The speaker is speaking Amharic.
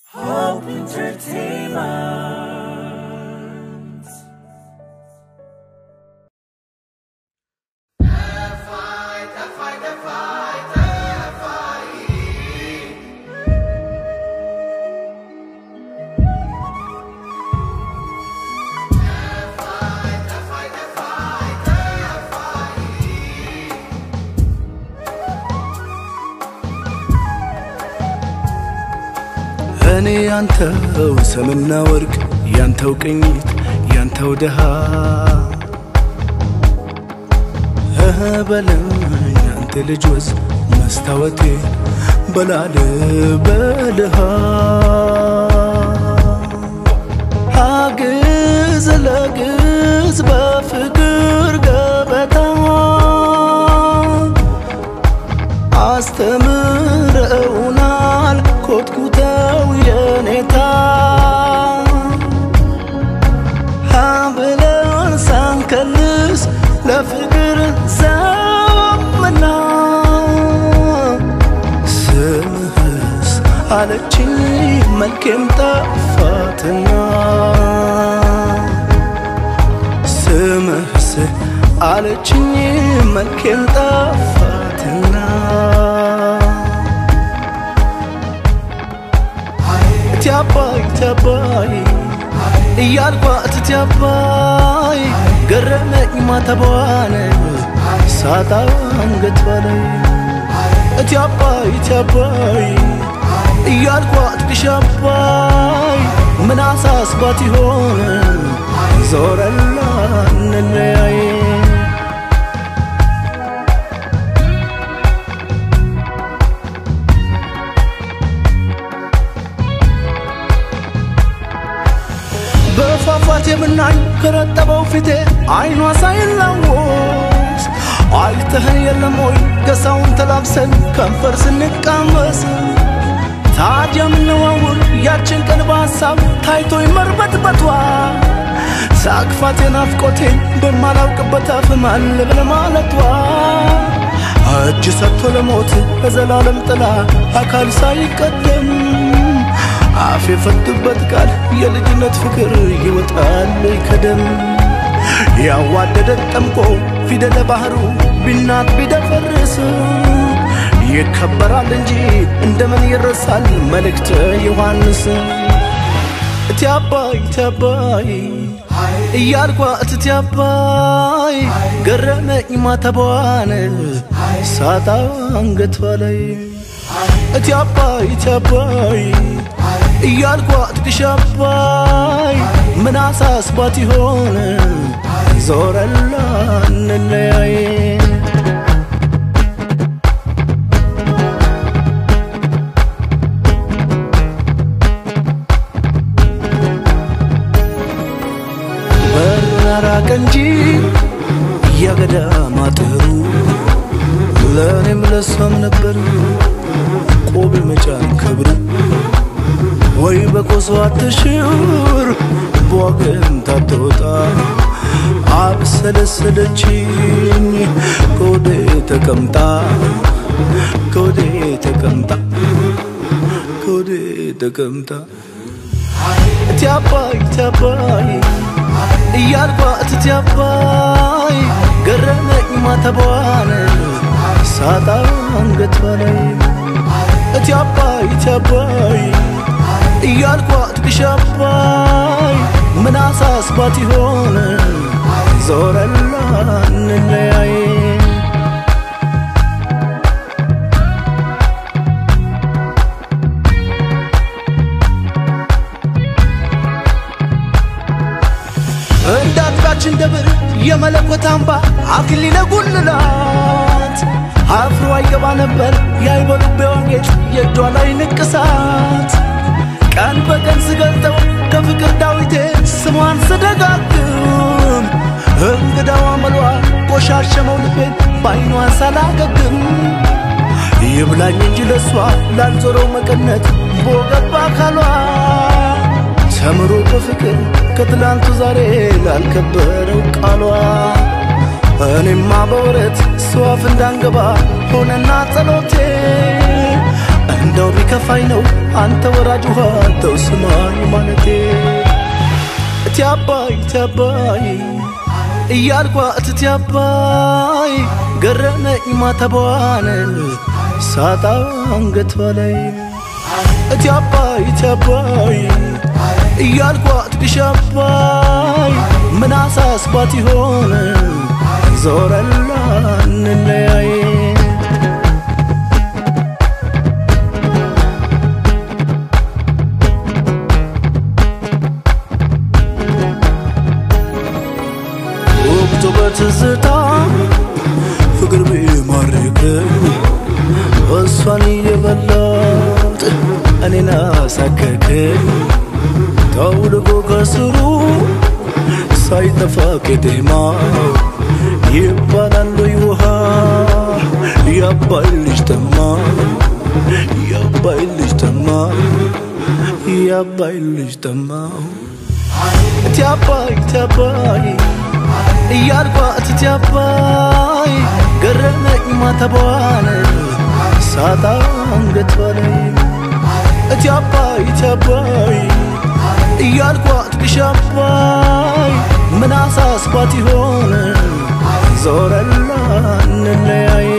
Hope Entertainment. እኔ ያንተው ሰምና ወርቅ ያንተው ቅኝት ያንተው ድሃ እህ በለኝ አንተ ልጅ ወዝ መስታወቴ በላል በልሃ አግዝ ለግዝ በፍቅር ገበታ አስተምረውናል ኮትኩተው የኔታ ሀብለን ሳንከልስ ለፍቅር ዘመና ስምህስ አለችኝ መልኬም ጠፋትና ስምህስ አለችኝ መልኬም ጠፋትና እቲ አባይ እቲ አባይ እያልኳት እቲ አባይ ገረመኝ ማተቧን ሳጣ አንገት በላይ እቲ አባይ እቲ አባይ እያልኳት ግሽ አባይ ምን አሳስባት ይሆን ዞረላ እንለያይ በፏፏቴ ብናኝ ከረጠበው ፊቴ አይኗ ሳይላወስ አይተህን የለም ወይ ገሳውን ተላብሰን ከንፈር ስንቃመስ ታዲያ ምንዋውር ያችን ቀን በሐሳብ ታይቶኝ መርበትበቷ ሳቅፋቴ ናፍቆቴን በማላውቅበት አፍ ማን ልብል ማለቷ እጅ ሰጥቶ ለሞት በዘላለም ጥላ አካል ሳይቀደም አፍ የፈቱበት ቃል የልጅነት ፍቅር ይወጣል ከደም ያዋደደን ጠምቆ ፊደለ ባህሩ ቢናት ቢደፈርስ ይከበራል እንጂ እንደምን ይረሳል መልእክተ ዮሐንስ እቲ አባይ እቲ አባይ እያልኳት እቲ አባይ ገረመኝ ማተቧን ሳጣ አንገቷ ላይ እቲ አባይ እቲ አባይ እያልኳት ግሽ አባይ ምን አሳስባት ይሆን ዞረላ እንለያይ በሩን አራቀ እንጂ የገዳም አጥሩ ለእኔም ለሷም ነበር ቆብ መጫን ክብር ወይ በቆሶ አትሽር በወገን ታትወጣ አብሰለሰለችኝ ከወዴ ተቀምጣ ከወዴ ተቀምጣ ከወዴ ተቀምጣ እቲ አባይ እቲ አባይ እያልኳት እቲ አባይ ገረመኝ ማተቧን ሳጣ አንገቷ ላይ እቲ አባይ እቲ አባይ እያልኳት ግሽ አባይ ምን አሳስባት ይሆን ዞረላ እንለያይ እንደ አጥቢያችን ደብር የመለኮት አምባ አክሊለ ጉልላት አፍሮ አይገባ ነበር የአይበሉቤዋ ጌጥ የእጇ ላይ ንቅሳት ቀን በቀን ስገልጠው ከፍቅር ዳዊቴ ስሟን ስደጋግም እንግዳዋ መሏ ቆሻሸመው ልቤን በአይኗን ሳላገግም ይብላኝ እንጂ ለሷ ላልዞረው መቀነት ቦገባ አካሏ ተምሮ በፍቅር ከትላንቱ ዛሬ ላልከበረው ቃሏ እኔማ በወረት ሰዋፍ እንዳንገባ ሆነና ጸሎቴ እንደው ቢከፋኝ ነው አንተ ወራጅ ውሃ ተው ስማኝ ማለቴ እቲ አባይ እቲ አባይ እያልኳት እቲ አባይ ገረመኝ ማተቧን ሳጣ አንገቷ ላይ እቲ አባይ እቲ አባይ እያልኳት ግሽ አባይ ምን አሳስባት ይሆን ዞረላ እንለያይ ወቅቱ በትዝታ ፍቅር ቢማርክኝ እሷን እየበላት እኔን አሳከከኝ ተውልጎ ከስሩ ሳይጠፋ ቄጤማው ይባላል ውሃ የአባይ ልጅ ተማ የአባይ ልጅ ተማ የአባይ ልጅ ተማ እቲ አባይ እቲ አባይ እያልኳት እቲ አባይ ገረመኝ ማተቧን ሳጣ አንገቷ ላይ እቲ አባይ እቲ አባይ እያልኳት ግሽ አባይ ምን አሳስባት ይሆን ዞረላ እንለያይ